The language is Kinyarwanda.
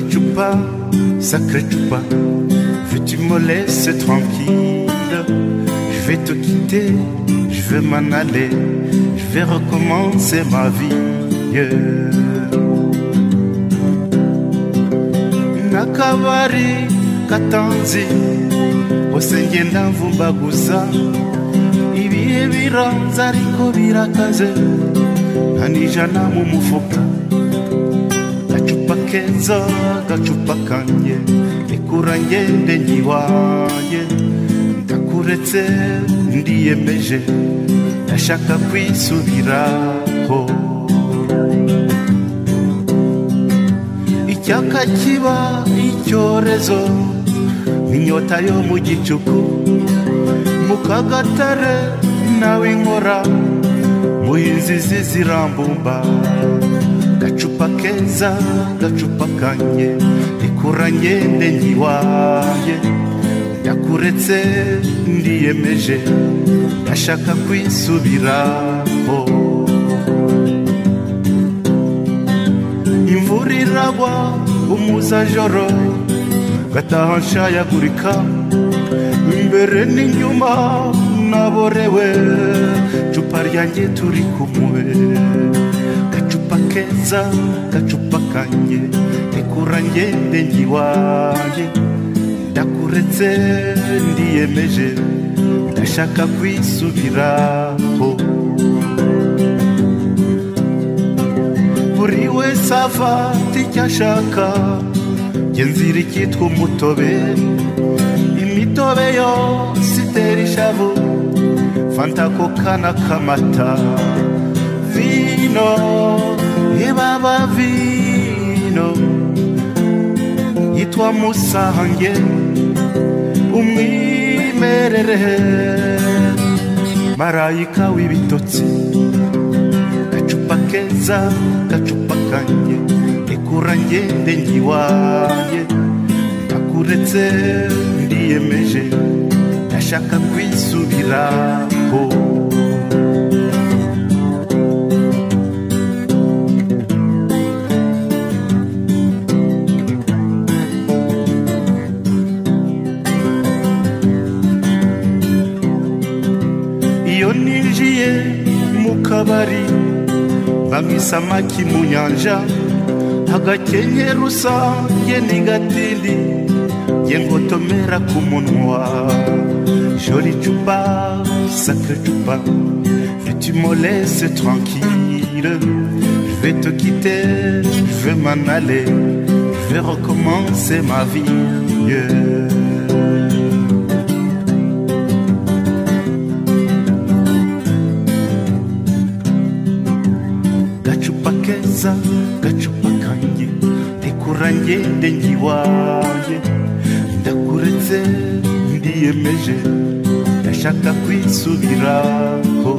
joue pas, sacré pas veux-tu me laisser tranquille Je vais te quitter, je vais m'en aller, je vais recommencer ma vie. yeah. nakabari katanzi hose ngenda mvumbaguza ibihe biranze ariko birakaze nta n'ijana mu mufuka gacupa keza gacupa kanjye rekura ngende nyiwaye ndakuretse ndiyemeje ndashaka kwisubiraho icyaka kiba icyorezo inyota yo mu gicuku mu kagatare nawe inkora mu inzizi zirambumba gacupa keza gacupa kanye rikura ngende nyiwaye ndakuretse ndiyemeje ndashaka kwisubiraho imvura iragwa umuzajoro gataha nshayagurika imbere n'inyuma naborewe cupa ryanjye turi kumwe gacupa keza gacupa kanjye tekura ngende ngiwaye ndakuretse ndiyemeje ndashaka kwisubiraho buri wese afata icyo ashaka njye nzira icyitwa umutobe imitobe yose itera ishavu fanta koka n'akamata vino ibaba vino yitwa musange umwimerere marayika w'ibitotsi gacupa keza gacupa kanjye rekura ngende ngiwaye ndakuretse ndiyemeje ndashaka kwisubiraho iyo ninjiye mu kabari banywa isamaki mu nyanja hagakenyera usange n'igatindi ye ngotomera ku munwa joli cupa sacre cupa que tu me laisses tranquille je vais te quitter je vais m'en aller je vais recommencer ma vie yeah. gacupa keza gacupa kanjye tekura ngende ngiwaye ndakuretse ndiyemeje ndashaka kwisubiraho